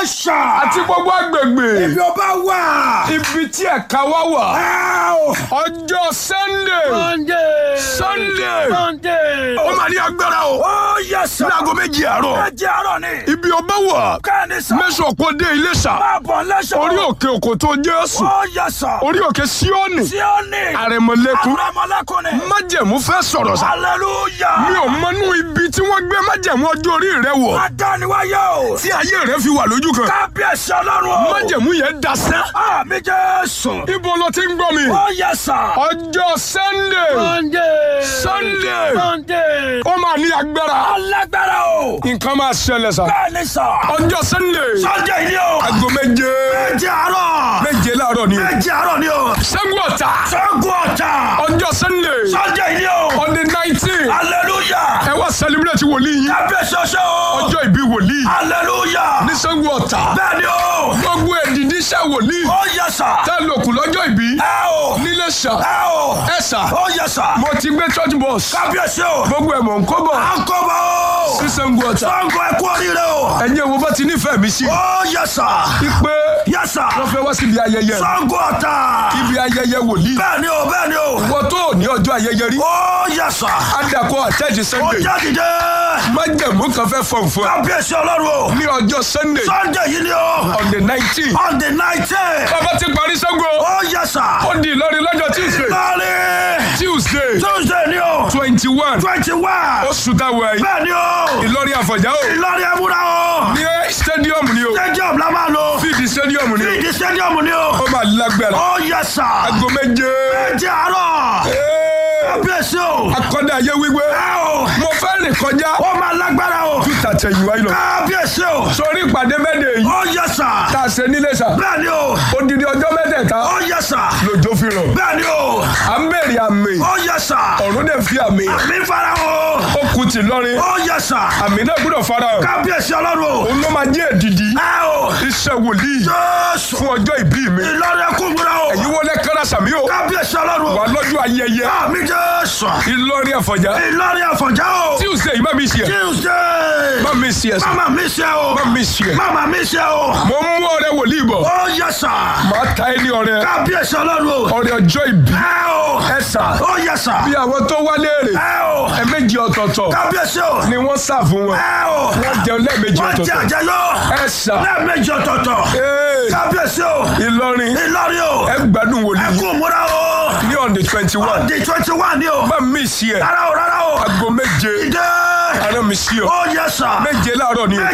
Yes, sir. àti gbogbo agbègbè Ibi ọba wà. ibi tí ẹ̀ka wá wà Ẹ́ẹ̀. ọjọ́ sunday Sunday. Sunday. Sunday. ó máa ní agbára o Oh, yes, sir. ní aago méjì àárọ̀ Méjì àárọ̀ ni. ibi ọba wà Kẹ́ni sà. mẹ́sàn kó dé Iléṣà Máa bọ̀ lẹ́sọ̀. orí òkè òkò tó Jésù Oh, yes, sir. orí òkè Síónì Tí ó ní. àrẹ̀mọ̀lẹ́kùn Àrẹ̀mọlẹ́kùn ni. májẹ̀mú fẹ́ sọ̀rọ̀ sá Hallelujah. mi ò mọnú ibi tí wọ́n gbé májẹ̀mú ọjọ́ orí rẹ wọ̀ Adániwáyé o. tí ayé rẹ fi wà lójú kan Kábíyèsí ọlọ́run o. májẹ̀mú yẹn dasẹ́ Àmì Jésù. ibo ló ti ń gbọ́ mi Oh, yes, sir. ọjọ́ Sunday Sunday. Sunday. Sunday. ó máa ní agbára Alágbára o. nǹkan máa ṣẹlẹ̀ sá Bẹ́ẹ̀ni sà. ọjọ́ Sunday Sunday ni o. aago méje Méjì àárọ̀. méje láàárọ̀ ni o Méjì àárọ̀ ni o. Ṣàngó Ọ̀tà Ṣẹ́gun ọ̀tà. ọjọ́ Sunday Sunday ni o. on the nineteen Hallelujah. ẹ wá celebrate wòlíì yín Kábíyèsí ọṣẹ́ o. ọjọ́ ìbí wòlíì Hallelujah. ní Ṣàngó Ọ̀tà Bẹ́ẹ̀ni o. gbogbo èdìdí iṣẹ́ wòlíì Ó yẹ sà. tá a lò kù lọ́jọ́ ìbí Ẹ o. níléṣà Ẹ o. ẹ sà Ó yẹ sà. mo ti gbé church bus Kábíyèsí o. gbogbo ẹ̀ mọ̀ ń kó bọ̀ À ń kọ́ bọ̀ o. sí Ṣàngó Ọ̀tà Ṣẹ́gun ẹ kú oríire o. ẹ̀yin wo bá ti nífẹ̀ẹ́ mi sí Ó yẹ sà. pé Yẹ sà. wọ́n fẹ́ wá síbi ayẹyẹ Ṣẹ́gun ọ̀tà. ibi ayẹyẹ wòlíì Bẹ́ẹ̀ni o. Bẹ́ẹ̀ni o. wọ́n tó ní ọjọ́ ayẹyẹ rí Ó yẹ sà. adakọ àtẹ́jì Ó Sunday jáde dé. májẹ̀mú kan fẹ́ fọ̀n fún ẹ Kábíyèsí ọlọ́run o. ní ọjọ́ Sunday Sunday yìí ni o. on the nineteen On the nineteen. bàbá ti parí Ṣàngó Ó yẹ sà. ó di Ìlọrin lọ́jọ́ Tuesday Lọ́ọ̀rì. Tuesday Tuesday ni o. twenty one Twenty one. oṣù táwọn ẹ̀yìn Bẹ́ẹ̀ni o. Ìlọrin Àfọ̀njá o Ìlọrin ẹ̀múra o. ní stadium ni o Stadium la máa lò. fíìdì stadium ni o Ìdí stadium ni o. ó máa lágbára Ó yẹ sà. aago méje Méjì àárọ̀. Ee, Kábíyèsí o. akọ́dà ayé wíwé Ẹ o. mo fẹ́ rìn kọjá Ó máa lágbára o. tàtẹ̀yìnwá yìí lọ Kábíyèsí o. sórí ìpàdé mẹ́tẹ̀ yìí Ó yẹ sà. tá a ṣe nílé sà Bẹ́ẹ̀ni o. odidi ọjọ́ mẹ́tẹ̀ẹ̀ta Ó yẹ sà. lòjó fi rọ̀ Bẹ́ẹ̀ni o. à ń bèrè àmì Ó yẹ sà. ọ̀run dẹ̀ fi àmì Mi fara o. ó kù tì lọ́rin Ó yẹ sà. àmì náà gbọ́dọ̀ fara hàn Kábíyèsí ọlọ́run o. òun ló máa jẹ́ èdìdí Ẹ o. iṣẹ́ wòlíì Jésù. fún ọjọ́ ìbí mi Ìlọrin ẹkún múra o. èyí wọlé kára sàmí o Kábíyèsí ọlọ́run wà o. lọ́jọ́ ayẹyẹ Àmì Jésù. Ìlọrin Àfọ̀njá Ìlọrin àfọ̀njá o. Tuesday má mi ṣe Tuesday. má mi ṣe ẹsẹ̀ Mama mi ṣe o. má mi ṣe Mama mi ṣe o. mo ń mú ọrẹ wòlíì bọ̀ Ó yẹ sà. màá ta ẹni ọrẹ Kábíyèsí ọlọ́run o. ọrẹ ọjọ́ ìbí Ẹ o. ẹ sà Ó yẹ sà. bí àwọn tó wá léèrè Ẹ o. ẹ̀ẹ̀mejì ọ̀tọ̀ọ̀tọ̀ Kábíyèsí o. ni wọ́n sà fún wọn Ẹ o. wọ́n jẹun lẹ́ẹ̀mejì Wọ́n jẹ ọ̀tọ̀ọ̀tọ̀ àjẹyọ. ẹ sà Lẹ́ẹ̀mejì ọ̀tọ̀ọ̀tọ̀. ee Kábíyèsí o. Ìlọrin Ìlọrin o. ẹ gbádùn wòlíì Ẹkún múra o. ní on the twenty one Di twenty one ni o. má mi ṣe ẹ Rárá o rárá o. aago méje Ìdè. ara mi ṣe ọ Ó yẹ sà. méje láàárọ̀ ni o.